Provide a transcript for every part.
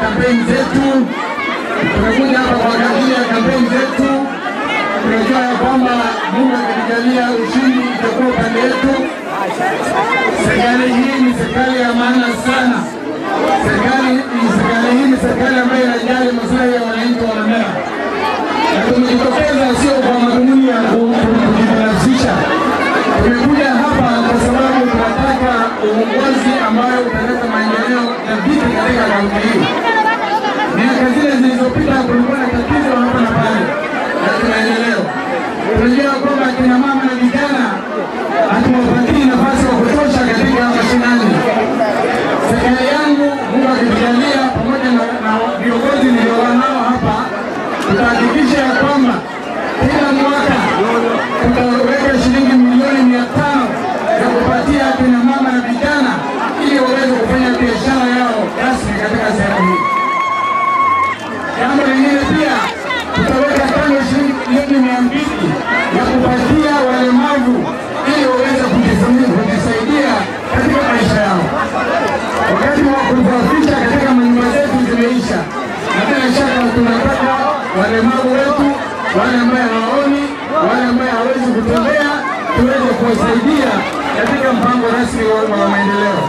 kampeni zetu, tumekuja hapa kwa ajili ya kampeni zetu. Tunajua ya kwamba Mungu akitujalia ushindi itakuwa upande wetu. Serikali hii ni serikali ya maana sana. Serikali serikali hii ni serikali ambayo inajali maslahi ya wananchi wa Mandera, na tumejitokeza sio kwa madhumuni ya ku- ku- kujibinafsisha. Tumekuja hapa kwa sababu tunataka uongozi ambayo utaleta maendeleo dhabiti katika kaunti hii. Miaka zile zilizopita kulikuwa na tatizo hapa na pale, na tunaendelea. Tunajua kwamba kina mama na vijana hatuwapatii nafasi ya kutosha katika mashinani. Serikali yangu, Mungu akitujalia, pamoja na na viongozi niliokuwa nao hapa, tutahakikisha ya kwamba kila mwaka tutaweka shilingi milioni mia tano ya kupatia kina mama na vijana ili waweze kufanya biashara yao rasmi katika sehemu hii. Jambo lingine pia tutaweka kando shilingi milioni mia mbili ya kupatia walemavu ili waweze kujisaidia kujisaidia katika maisha yao. Wakati wa kusafisha katika manyumba zetu zimeisha, na bila shaka tunataka walemavu wetu, wale ambaye hawaoni, wale ambaye hawezi kutembea, tuweze kuwasaidia katika mpango rasmi wa wa maendeleo.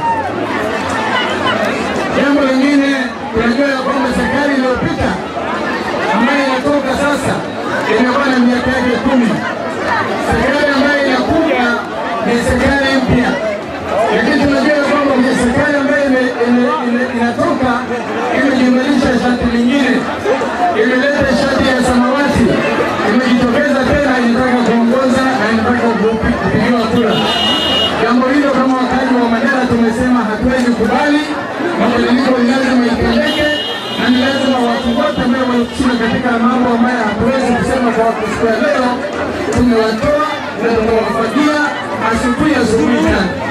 Jambo lingine tunajua ya kwamba serikali iliyopita ambayo inatoka sasa imekuwa na miaka yake kumi. Serikali ambayo inakuja ni serikali mpya, lakini tunajua ya kwamba kwenye serikali ambayo ime- ime- ime- inatoka imejumlisha shati lingine, imeleta shati ya samawati, imejitokeza tena, inataka kuongoza na inataka kupi- kupigiwa kura. Jambo hilo kama wakazi wa Mandera tumesema hatuwezi kubali. Mabadiliko ni lazima itendeke, na ni lazima watu wote ambao wanahusika katika mambo ambayo hatuwezi kusema kwa siku ya leo, tumewatoa na tumewafagia asubuhi asubuhi sana.